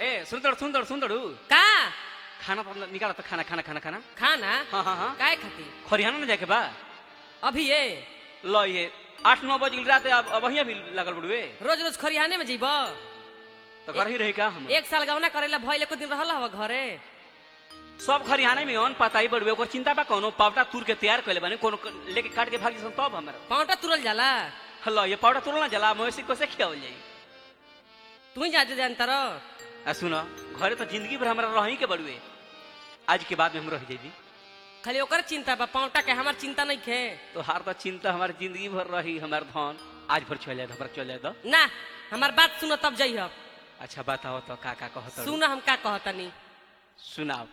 ए सुंदर सुंदर सुंदर का खाना पर निकाल तो खाना खाना खाना खाना खाना हाँ हाँ हाँ काय खाती खरियाना ना जाके बा अभी ये लो ये आठ नौ बजे की रात अब अब वहीं भी लगल बड़ुए रोज रोज खरिहाने में जीब तो घर ही रही का हम एक साल गवना करेला भइले को दिन रहल हवा घरे सब खरियाने में अन पता ही बड़ुए ओकर चिंता बा कोनो पावटा तूर के तैयार कइले बानी कोनो क- लेके काट के भागी सन तब हमरा पाउटा तुरल जाला हलो ये पावटा तुरल ना जला मवेशी कैसे खियावल जाई तू ही जाते जानता रह आ सुनो घरे तो जिंदगी भर हमरा रही के बड़ुए आज के बाद में हम रह जाई खाली ओकर चिंता बा पाउटा के हमार चिंता नहीं खे तो हार तो चिंता हमारी जिंदगी भर रही हमार धन आज भर चल जाए हमारा चल जाए दो ना हमार बात सुनो तब जइह अच्छा बताओ तो का का कहत सुनो हम का कहतनी सुनाओ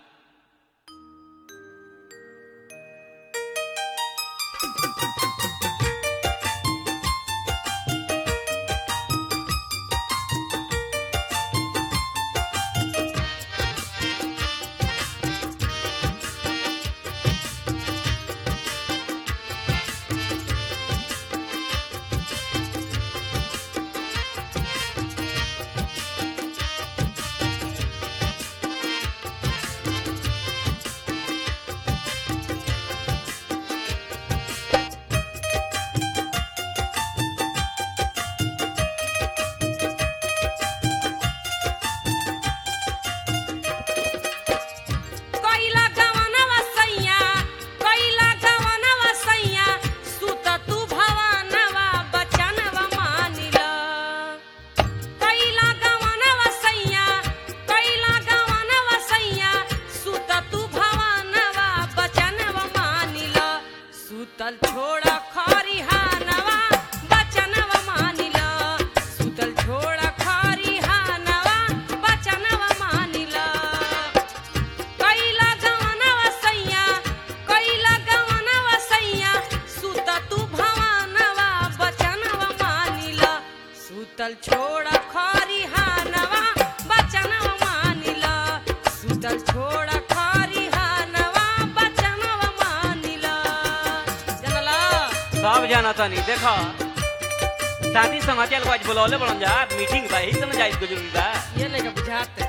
कइला गवनवा सैया कइला गवनवा सैया सुत तू भवनवा बचनवा मानिला कइला गवनवा सैया कइला गवनवा सैया सुत तू भवनवा बचनवा मानिला सुतल छोड़ खरिहानवा बचनवा मानिला सुतल छोड़ खरिहानवा बचनवा मानिला कैला गवनवा सैया कैला गवनवा सैया सुत तू भवनवा बचनवा मानिला सुतल छोड़ खरिहानवा बचनवा मानिला सुतल छोड़ खरिहानवा बचनवा मानिला जनला सब जाना तो नहीं देखो शादी समाचार को आज बुलौले बड़न जा मीटिंग बा ही समय जाए जरूरी बा ये नहीं का बुझाते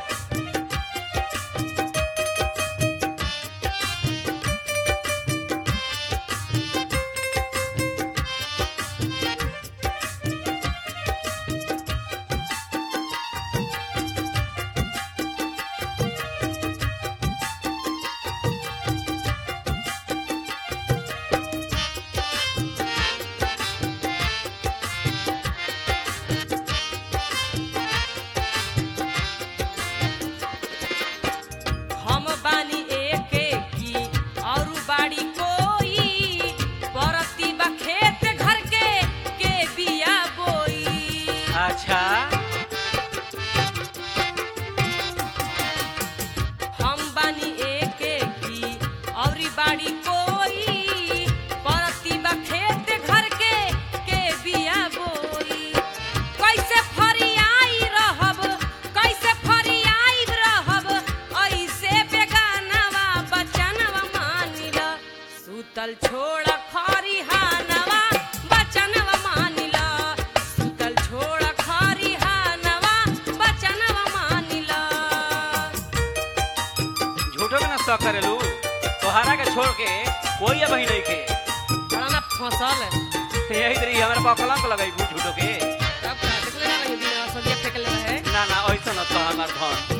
हम बानी एके की और बाड़ी कोई परती बा खेत घर के के बिया बोई अच्छा हम बानी एके की और बाड़ी कोई परती बा खेत घर के के बिया बोई कैसे फरियाई रहब कैसे फरियाई रहब ऐसे बेगानवा बचनवा मानिला सुतल छोड़ खरिहानवा बचनवा मानिला सुतल छोड़ खरिहानवा बचनवा मानिला झूठो के ना शौक करेलू तोहरा के छोड़ के कोई अब ही नहीं के बड़ा ना फसल यही तरी हमारे पकला को लगाई झूठो के तब का देखले ना रही दिन सब्जी फेंकले रहे ना ना ऐसा न तो हमार धन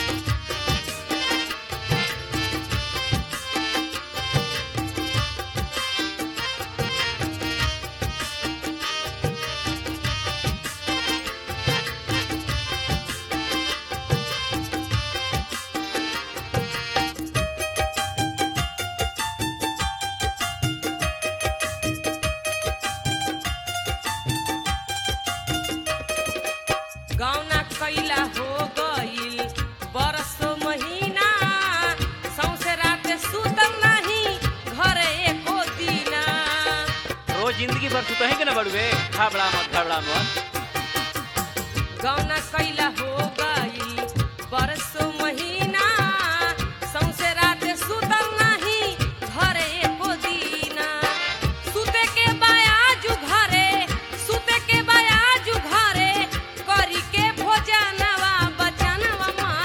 गौना कैला हो गईल बरसो महीना सौसे रात सुतल नहीं घरे एको दिना रोज जिंदगी भर सुतही के ना बड़ुए घबड़ा मत घबड़ा मत गौना कैला हो गईल बरसो महीना सौसे रात सुतल नहीं घरे एको दिना सुते के बायाजू घरे सुते के बायाजू घरे करी के भोजनवा बचनवा मा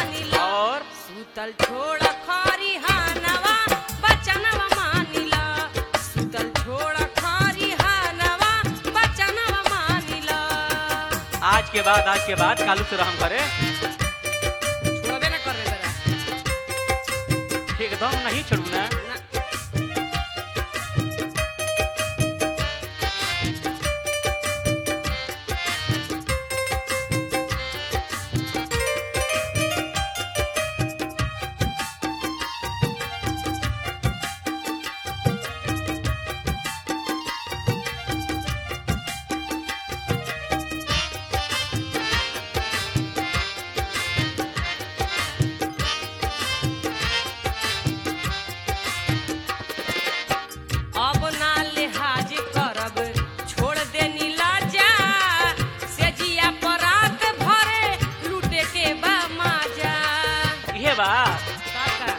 के बाद आज के बाद कालू से रहम करे छोड़बे ना कर रे बेरा एकदम नहीं छोड़ू ना ना अब ना लिहाज करब छोड़ दे नीलाजा से जिया परात भरे लूटे के बा माजा ये बात काका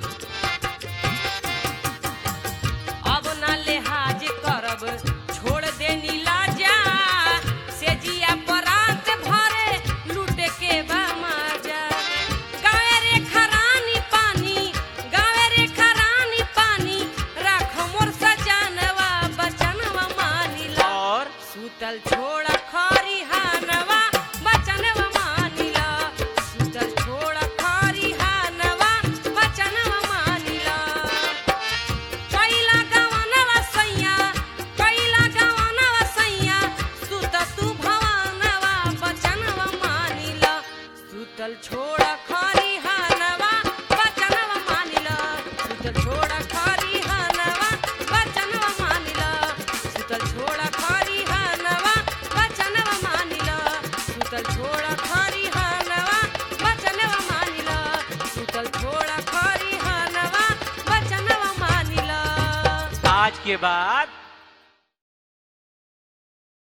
अब ना लिहाज करब छोड़ दे नीलाजा से जिया परात भरे लूटे के बा माजा गावे रे खरानी पानी गावे रे खरानी पानी राख मोर सजानवा बचनवा मानिला और सुतल छोड़ खरी हानवा बचनवा मानिला सुतल छोड़ खरी हानवा बचनवा मानिला कैला गवनवा सैया कैला गवनवा सैया सुत तू भवनवा बचनवा मानिला सुतल छोड़ खरी हानवा बचनवा मानिला सुतल छोड़ खरी हानवा बचनवा मानिला सुतल छोड़ खरी हानवा बचनवा मानिला सुतल छोड़ खरी हानवा बचनवा मानिला सुतल छोड़ खरी हानवा बचनवा मानिला आज के बाद